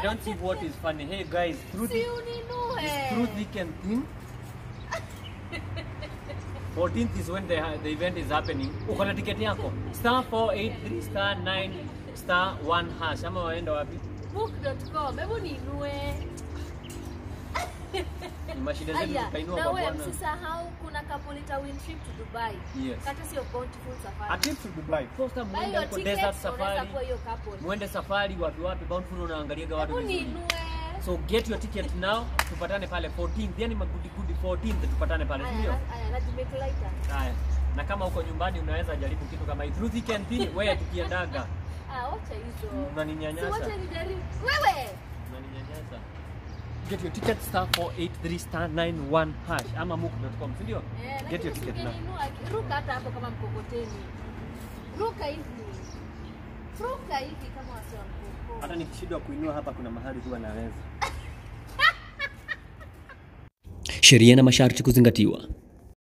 don't see what is funny. Hey guys, through Si the uninue. through thick and thin. 14th is when the, the event is happening. Uko na tiketi yako? Star 483 star 9 star 1 hash. Ama waenda wapi? Book.com. Hebu ninue. Ni mashida zetu Aya, zikainua na kwa wewe bwana. msisahau kuna couple ita win trip to Dubai. Yes. Kata sio bountiful A safari. trip to Dubai. Posta Buy muende your huko tickets, desert unaweza safari. kuwa hiyo couple. Muende safari wapi wapi Bountiful unaangaliaga watu Hebu vizuri. ninue. So get your ticket now. Tupatane pale 14th. Yani magudi gudi 14th tupatane pale, si Aya, ndio? na- aya, najimake lighter. Haya. Na kama uko nyumbani unaweza jaribu kitu kama hii. Through thick and thin, wewe tukiendaga. Ah, wacha hizo. Unaninyanyasa. Si wacha nijaribu. Wewe. Unaninyanyasa. Get your ticket star 483 star 91 hash ama mook.com, si ndio? Eh, Get your lakini ticket now. usingeninua, ruka hata hapo kama mkokoteni. Ruka hivi. Ruka hivi kama wasi wa mkoko. Hata nikishindwa kuinua hapa, kuna mahali huwa naweza. Sheria na masharti kuzingatiwa.